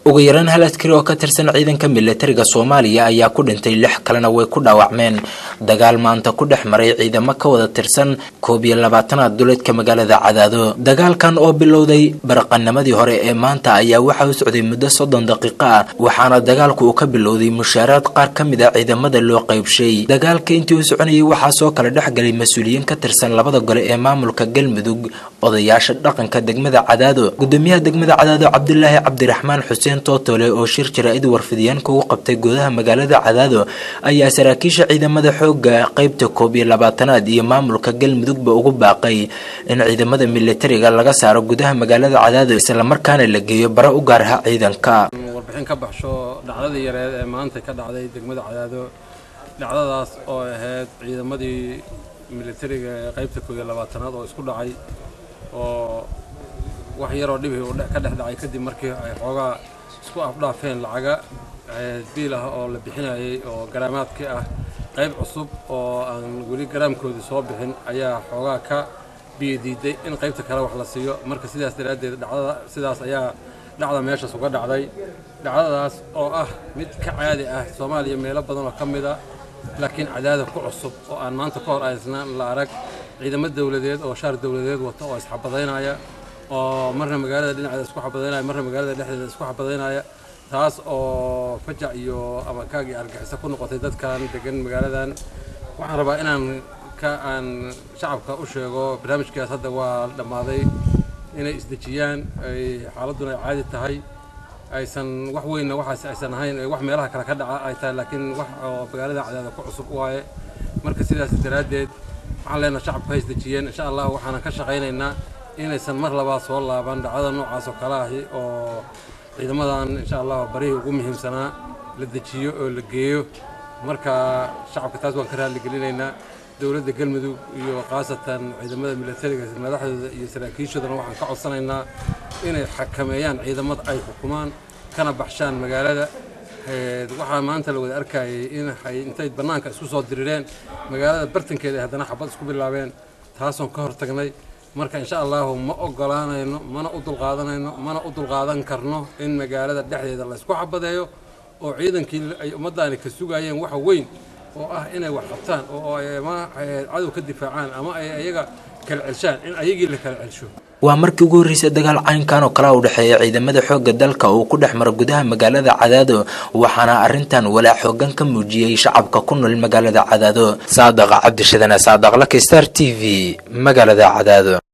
ugu yaraan hal askari oo ka tirsan ciidanka militariga soomaaliya ayaa ku dhintay lix kalena way ku dhaawacmeen dagaal maanta ku dhex maray ciidamo ka wada tirsan koob iyo labaatanaad duleedka magaalada cadaado dagaalkan oo bilowday baraqanimadii hore ee maanta ayaa waxa u socday muddo soddon daqiiqo ah waxaana dagaalku uu ka bilowday mushaaraad qaar ka mid a ciidamada loo qaybshay dagaalka intii uu soconayay waxaa soo kala dhexgalay mas-uuliyiin ka tirsan labada gole ee maamulka galmudug odayaasha dhaqanka degmada cadaado gudoomiyaha degmada cadaado cabdilaahi cabdiraxmaan xuseen tootole oo shir jaraa'id warfidyaanka u qabtay gudaha magaalada cadaado ayaa saraakiisha ciidamada xooga qeybta koob iyo labaatanaad iyo maamulka galmudugba ugu baaqay in ciidamada militariga laga saaro gudaha magaalada cadaado islamarkaana la geeyo bara u gaaraha ciidanka warbixin ka baxsho dhacdadii yareed ee maanta ka dhacday degmada cadaado dhacdadaas oo ahayd ciidamadii militariga ee qaybta koob iyo labaatanaad oo isku dhacay oo wax yaroo dhibi uu ka dhex dhacay kadib markii ay xoogaa isku afdhaafeen lacaga biil ah oo la bixinayay oo garaamaadkii ah qayb cusub oo aan weli garaamkoodii soo bixin ayaa xoogaa ka biyo diiday in qaybta kale wax la siiyo marka sidaas daraaddeed dhacdada sidaas ayaa dhacda meeshaas uga dhacday dhacdadaas oo ah mid ka caadi ah soomaaliya meelo badan oo ka mid a laakiin cadaada ku cusub oo aan maanta ka hor aysnaan la arag ciidamo dowladeed oo shaar dowladeed wata oo isxabadaynaya oo marna magaalada dhinaceeda isku xabadaynaya marna magaalada dhexdeeda isku xabadaynaya taas oo fajac iyo amakaag iyo argaxiso ku noqotay dadkan degan magaaladan waxaan rabaa inaan ka aan shacabka u sheego barnaamijkaas hadda waa dhammaaday inay isdejiyaan ay xaaladduna ay caadi tahay aysan wax weynna waxaas aysan ahayn wax meelaha kale ka dhaca ay tahay laakiin wax oo magaalada cadaada ku cusub waaye marka sidaas daraaddeed waxaan leenaha shacabka ha isdejiyeen insha allah waxaanan ka shaqaynaynaa inaysan mar labaad soo laaban dhacdada noocaas oo kale ahi oo ciidamadan insha allah barihii ugu muhiimsanaa la dejiyo oo la geeyo marka shacabka taas waan ka raalligelinaynaa dowladda galmudug iyo khaasatan ciidamada militariga madaxdooda iyo saraakiishoodana waxaan ka codsanaynaa inay xakameeyaan ciidamada ay xukumaan kana baxshaan magaalada waxaa maanta la wada arkayay in intay bannaanka isku soo dirireen magaalada bartankeeda ay haddana xabad isku bilaabeen taasoon ka hortagnay marka insha allahu ma ogolaanayno mana u dulqaadanayno mana u dulqaadan karno in magaalada dhexdeeda la isku xabadeeyo oo ciidankii ay ummaddaani ka sugayeen waxa weyn oo ah inay wax qabtaan oo ay ama cadow ka difaacaan ama ay ayaga kala celshaan in ayagii la kala celsho waa markii ugu horreysay dagaal caynkan oo kale u dhexeeya ciidamada xoogga dalka uu ku dhex maro gudaha magaalada cadaado waxaana arrintan walaac xoogan ka muujiyey shacabka ku nool magaalada cadaado saadaqa cabdishadane saadaqlaka star t v magaalada cadaado